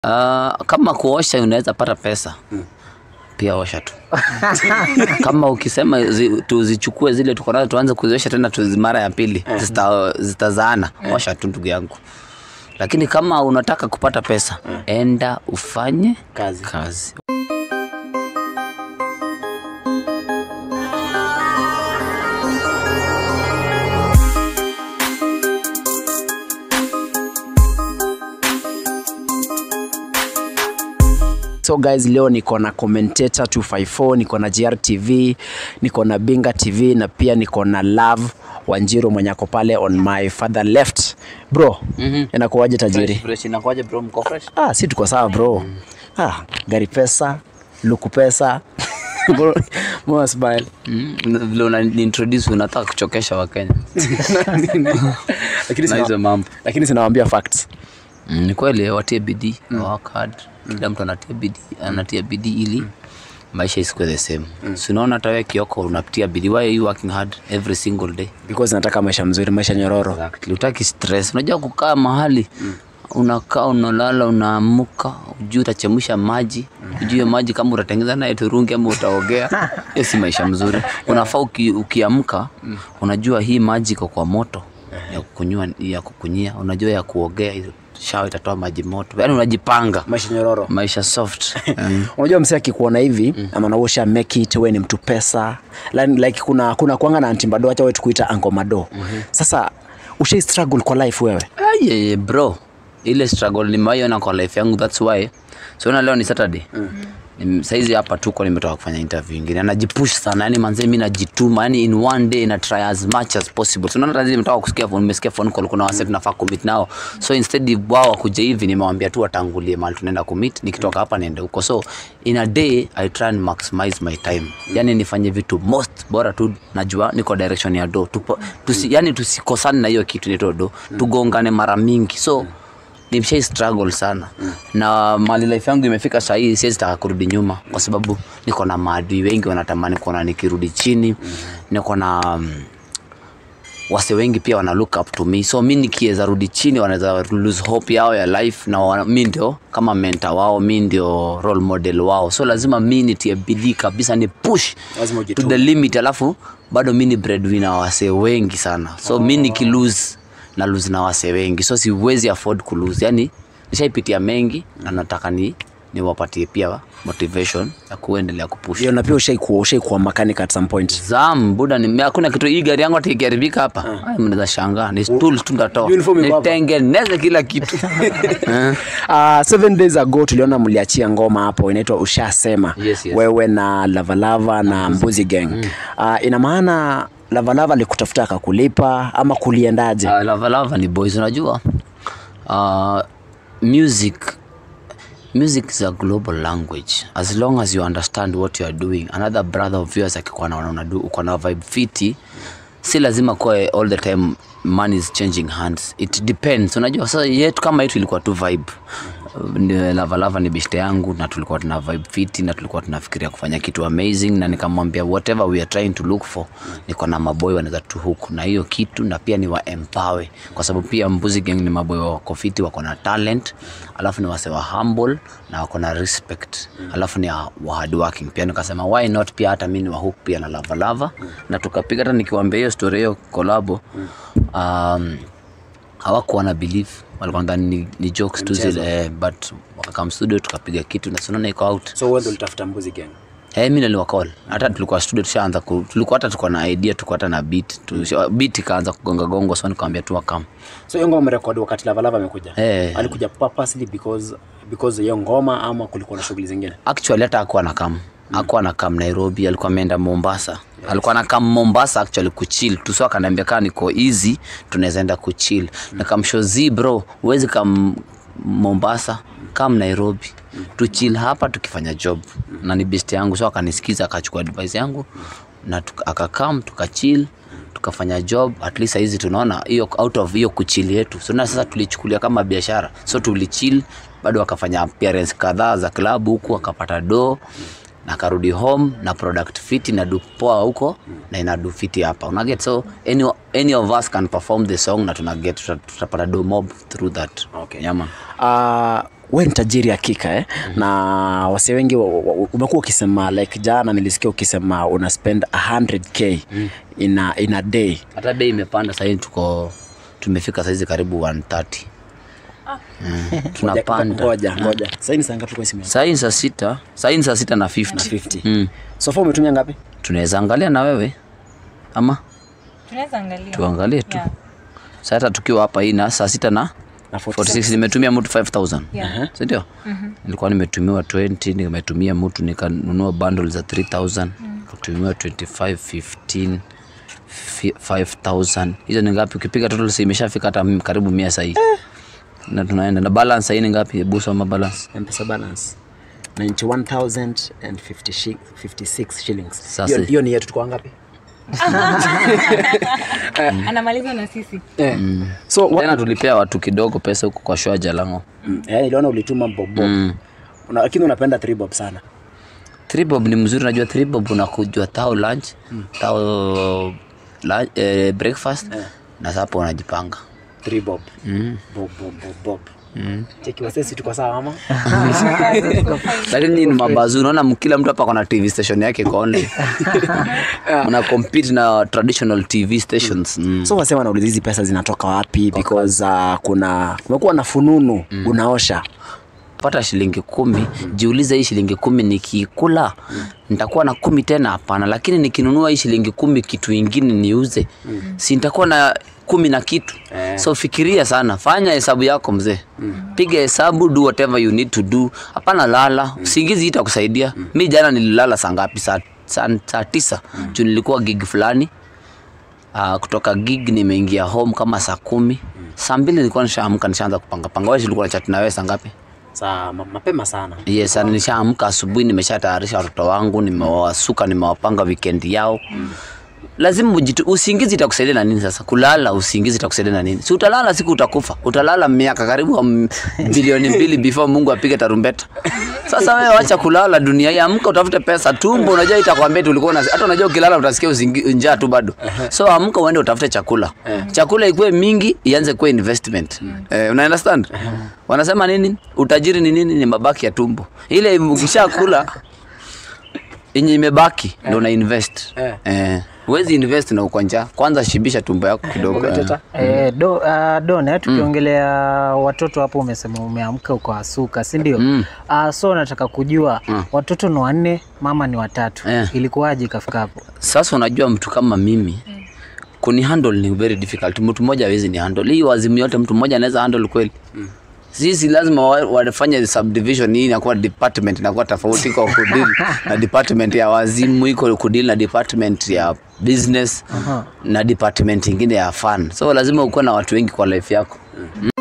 Uh, kama kuosha unaweza pata pesa pia osha tu kama ukisema zi, tuzichukue zile tuko nazo tuanze kuziosha tena tuzi mara ya pili zita, zitazaana osha tu ndugu yangu lakini kama unataka kupata pesa enda ufanye Kazi. kazi So guys, leo niko na commentator 254, niko na GRTV, niko na Binga TV na pia niko na Love Wanjiru mwenye ako pale on my father left. Bro, Mhm. inakuwaje tajiri? fresh inakuwaje bro mko fresh Ah, si tuko sawa bro. Ah, gari pesa, luku pesa. Bro, Mbona smile? mm, vile una introduce unataka kuchokesha wakenya Lakini na sina, hizo mambo lakini sinawaambia facts. Mm, ni kweli watie bidii mm. work hard kila mtu anatia bidii anatia bidii ili maisha isikuwe the same mm. si unaona hata wewe kioko unapitia bidii why are you working hard every single day Because nataka maisha mzuri, maisha nyororo. exactly utaki stress unajua kukaa mahali mm. unakaa unalala unaamuka ujui utachemsha maji ujue maji kama utatengeneza naye turungi ama utaogea hiyo si maisha mzuri unafaa uki, ukiamka unajua hii maji iko kwa moto ya kukunywa ya kukunyia unajua ya kuogea shawa itatoa maji moto yaani unajipanga Maisha nyororo. maisha soft mm. unajua msee akikuona hivi mm. ama nausha make it we ni mtu pesa like, like kuna kuna kuanga na antimbado acha we tukuita angomado mm-hmm. sasa ushai struggle kwa life wewe Aye, bro ile struggle nimaiona kwa life yangu thats why siona leo ni saturday mm. saizi hapa tuko nimetoka kufanya interview ingine najipush sana yani manzee mi najituma yani in one day na try as much as possible tunaona tazi nimetoka kusikia phone nimesikia phone call kuna wase tunafaa kumit nao so instead wao wakuja hivi nimewambia tu watangulie mahali tunaenda kumit nikitoka hapa niende huko so in a day i try and maximize my time yani nifanye vitu most bora tu najua niko direction ya do Tupo, tusi, yani tusikosane na hiyo kitu nito do tugongane mara mingi so nimshai struggle sana mm. na mali life yangu imefika sahii siwezi taka kurudi nyuma kwa sababu niko na maadui wengi wanatamani kuona nikirudi chini mm. niko na um, wase wengi pia wana look up to me so mi nikiweza rudi chini wanaweza lose hope yao ya life na wana, mi ndio kama menta wao mi ndio role model wao so lazima mi nitie bidii kabisa ni push Lazima to ujitume. the limit alafu bado mi ni breadwinner wa wasee wengi sana so mi nikilose na lose na wasee wengi so siwezi afford kulose yani nishaipitia mengi na nataka ni niwapatie pia motivation ya kuendelea kupush hiyo na pia ushai kuwa ushai kuwa mechanic at some point zam buda ni hakuna kitu hii gari yangu hata ikiharibika hapa uh. mnaweza shangaa ni tools tu ndatoa Uniform iko hapa. nitengeneze kila kitu Eh. uh, seven days ago tuliona mliachia ngoma hapo inaitwa ushasema Yes, yes. wewe na lavalava na mbuzi gang mm. uh, ina maana lavalava alikutafuta akakulipa ama kuliendaje Uh, lava lava ni boys unajua uh, music music is a global language as long as you understand what you are doing another brother of yours akikuwa naona unadu uko na vibe fiti si lazima kuwa all the time money is changing hands it depends unajua sasa yetu kama yetu ilikuwa tu vibe Ni- lava lava ni bishte yangu na tulikuwa tuna vibe fiti na tulikuwa tunafikiria kufanya kitu amazing na nikamwambia whatever we are trying to look for niko na maboy wanaweza tu huku na hiyo kitu na pia ni wa empower kwa sababu pia mbuzi gang ni maboy wako fiti wako na talent alafu ni wase wa humble na wako na respect alafu ni wa hard working pia nikasema why not pia hata mimi ni wa hook pia na lava lava na tukapiga hata nikiwaambia hiyo story hiyo kolabo um, hawakuwa na believe walikuwa nadhani ni, ni jokes tu zile eh, but wakakam studio tukapiga kitu na sinaona iko out so wewe ndio ulitafuta mbuzi gang Eh, mi niliwacall hata tulikuwa studio tushaanza ku, tulikuwa hata tuko na idea tuko hata na beat tu, beat ikaanza kugonga gongo so nikamwambia tu wakam so hiyo ngoma mrekodi wakati lavalava amekuja Eh. alikuja purposely because because hiyo ngoma ama kulikuwa na shughuli zingine actually hata akuwa na kam akuwa na kam nairobi alikuwa ameenda mombasa alikuwa na kam mombasa actually kuchill tu so akaniambia kaa niko easy tunaweza enda kuchill nikamshow z bro huwezi kam mombasa kam nairobi tuchill hapa tukifanya job na ni best yangu so akanisikiza akachukua advice yangu na tuka- akakam tukachill tukafanya job at least hizi tunaona hiyo out of hiyo kuchill yetu so na sasa tulichukulia kama biashara so tulichill bado akafanya appearance kadhaa za klabu huku akapata do na akarudi home na product fiti na du poa huko na ina du fiti hapa unaget so any, any of us can perform the song na tunaget tuta- tutapata do mob through that Okay. yeah, man. uh, we ni tajiri hakika eh? na wase wengi wa- wa- umekuwa ukisema like jana nilisikia ukisema una spend 100k in, a, in a day hata bei imepanda sahii tuko tumefika saizi karibu 130 mm. tunapanda ngoja ngoja sasa ni saa ngapi kwa simu yako? sahii ni saa sita sahii ni saa sita na 50 50 mm. so far umetumia ngapi tunaweza angalia na wewe ama tunaweza angalia tuangalie tu Yeah. Sasa hata tukiwa hapa hii na saa sita na na 46 46 nimetumia mtu 5000 Yeah. sindio nilikuwa nimetumiwa 20 nimetumia mtu nikanunua bundle za 3000 nikatumiwa 25 15 fi- 5000 hizo ni ngapi ukipiga total si imeshafika hata m- karibu mia sahii na tunaenda na balance sahii ni ngapi hebu soma balance mpesa balance 91056 shillings Sasa- hiyo hiyo ni yetu tuko ngapi anamaliza na sisi eh. so wa, tena tulipea watu kidogo pesa huko kwa shua jalango mm, eh, niliona ulituma bobo mm. Una, lakini unapenda three bob sana Three bob ni mzuri najua three bob unakujua tao lunch tao lunch, eh, breakfast na sapo unajipanga three bob mm. bob bob bob bob mm. cheki wasesi tuko sawa ama lakini ni mabazu unaona kila mtu hapa kona tv station yake iko online una compete na traditional tv stations mm. so wase wanauliza hizi pesa zinatoka wapi because uh, kuna kumekuwa na fununu mm. unaosha pata shilingi kumi jiulize hii shilingi kumi nikiikula nitakuwa na kumi tena hapana lakini nikinunua hii shilingi kumi kitu ingine niuze si nitakuwa na kumi na kitu so fikiria sana fanya hesabu yako mzee piga hesabu do whatever you need to do hapana lala usingizi itakusaidia mi jana nililala saa ngapi saa, saa, saa tisa juu nilikuwa gig fulani Uh, kutoka gig nimeingia home kama saa kumi saa mbili nilikuwa nishaamka nishaanza kupangapanga wewe ulikuwa na chat na wewe saa ngapi saa ma, mapema sana yes sana nishaamka asubuhi nimeshatayarisha watoto wangu nimewasuka nimewapanga weekend yao lazima ujitu, usingizi itakusaidia na nini sasa kulala usingizi itakusaidia na nini si utalala siku utakufa utalala miaka karibu m- bilioni mbili before mungu apige tarumbeta sasa wewe wacha kulala dunia hii amka utafute pesa tumbo unajua itakwambia tu ulikuwa una- hata unajua ukilala utasikia usingi- njaa tu bado so amka uende utafute chakula chakula ikuwe mingi ianze kuwa investment eh, una understand wanasema nini utajiri ni nini ni mabaki ya tumbo ile ukishakula yenye imebaki ndo una invest Eh. eh. Huwezi invest na uko njaa kwanza shibisha tumbo yako kidogo eh. Teta? Eh, do, uh, Dona, tukiongelea watoto hapo, umesema umeamka ukawasuka, si ndio? Mm. Uh, so nataka kujua watoto ni wanne, mama ni watatu, Eh. ilikuwaje ikafika hapo? Sasa unajua mtu kama mimi kuni handle ni very difficult. Mtu mmoja hawezi ni handle hii wazimu yote, mtu mmoja anaweza handle kweli? Sisi lazima wa- wafanye subdivision hii inakuwa department inakuwa tofauti kwa kudeal na department ya wazimu iko kudeal na department ya business na department ingine ya fun. So lazima ukuwe na watu wengi kwa life yako.